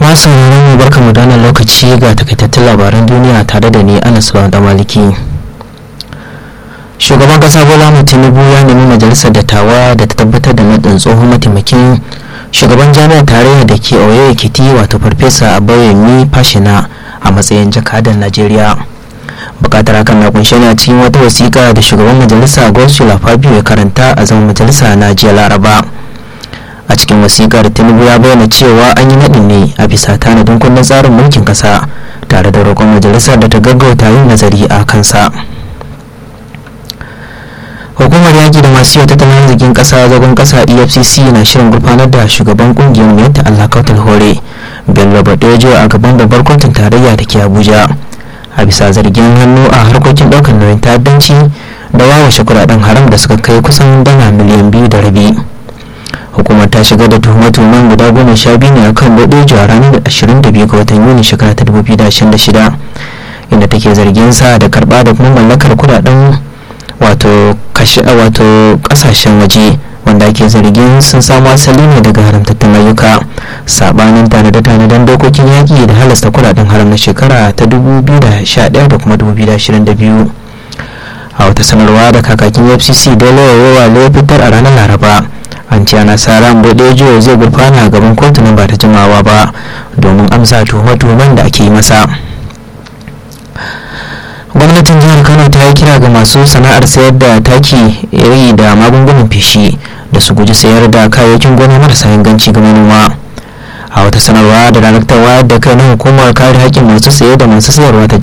masu mu barka mu dana lokaci ga takaitattun labaran duniya tare da ni anas da maliki shugaban kasa bola tinubu ya nemi majalisar dattawa da ta tabbatar da nadin tsohon mataimakin shugaban jami'ar tarayya da ke oyo ekiti wato farfesa abayomi fashina a matsayin jakadan najeriya bukatar hakan na kunshe ne a cikin wata wasiƙa da shugaban majalisa gospel fabio ya karanta a zaman majalisa na jiya laraba a cikin wasiƙar tinubu ya bayyana cewa an yi naɗin ne a bisa tanadin kundin tsarin mulkin ƙasa tare da roƙon majalisar da ta gaggauta yin nazari a kansa hukumar yaƙi da masu tattalin arzikin ƙasa zagon ƙasa efcc na shirin gurfanar da shugaban ƙungiyar mai ta allah kautal hore bello badojo a gaban babbar kotun tarayya da ke abuja a bisa zargin hannu a harkokin ɗaukar nauyin ta'addanci da wawashe kuɗaɗen haram da suka kai kusan dala miliyan biyu da rabi hukumar ta shiga da tuhume-tuhumen guda goma sha biyu ne akan badojo a ranar 22 ga watan yuni shekara ta 2026 inda take zargin sa da karɓa da kuma mallakar kuɗaɗen wato kashe wato kasashen waje wanda ake zargin sun samu asali ne daga haramtattun ayyuka sabanin tanade-tanaden dokokin yaƙi da halasta kudaden haram na shekara ta 2011 da kuma 2022 a wata sanarwa da kakakin fcc dole yawa ya fitar a ranar laraba an ce ana sa ran bodejo zai gurfana gaban kotunan ba ta jimawa ba domin amsa tuhume-tuhumen da ake yi masa gwamnatin jihar kano ta yi kira ga masu sana'ar sayar da taki iri da magungunan feshi da su guji sayar da kayayyakin gona marasa inganci ga manoma a wata sanarwa da daraktar wayar da kai na hukumar kare haƙƙin masu saye da masu sayarwa ta